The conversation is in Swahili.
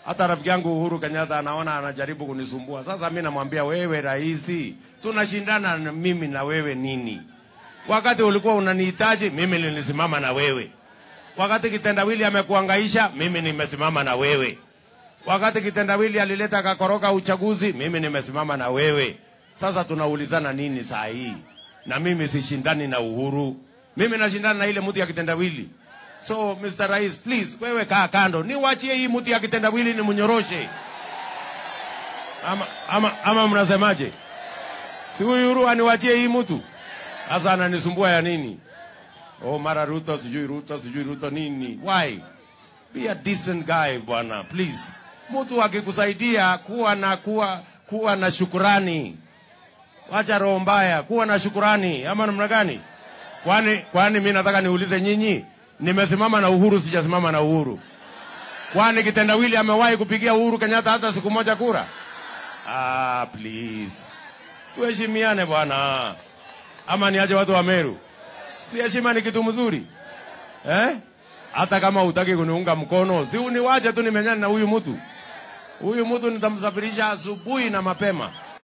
Hata rafiki yangu Uhuru Kenyatta anaona anajaribu kunisumbua. Sasa mimi namwambia wewe, rais, tunashindana na mimi na wewe nini? Wakati ulikuwa unanihitaji mimi nilisimama na wewe. Wakati kitendawili amekuangaisha mimi nimesimama na wewe. Wakati kitendawili alileta kakoroka uchaguzi mimi nimesimama na wewe. Sasa tunaulizana nini saa hii? Na mimi sishindani na Uhuru, mimi nashindana na ile mtu ya kitendawili. So Mr. Rais, please, wewe kaa kando, niwachie hii mtu ya kitendawili ni mnyoroshe, ama, ama, ama mnasemaje? Si huyu Uhuru aniwachie hii mtu sasa, ananisumbua ya nini? Oh, mara Ruto sijui Ruto sijui Ruto nini? Why? Be a decent guy bwana, please. Mtu akikusaidia kuwa na kuwa kuwa na shukurani, wacha roho mbaya, kuwa na shukurani, ama namna gani? Kwani kwani mimi nataka niulize nyinyi, nimesimama na Uhuru sijasimama na Uhuru? Kwani kitendawili amewahi kupigia Uhuru Kenyatta hata siku moja kura? Ah, please, tuheshimiane bwana, ama niache watu wa Meru? Si heshima ni kitu mzuri eh? Hata kama hutaki kuniunga mkono, si uniwache tu nimenyane na huyu mtu. Huyu mtu nitamsafirisha asubuhi na mapema.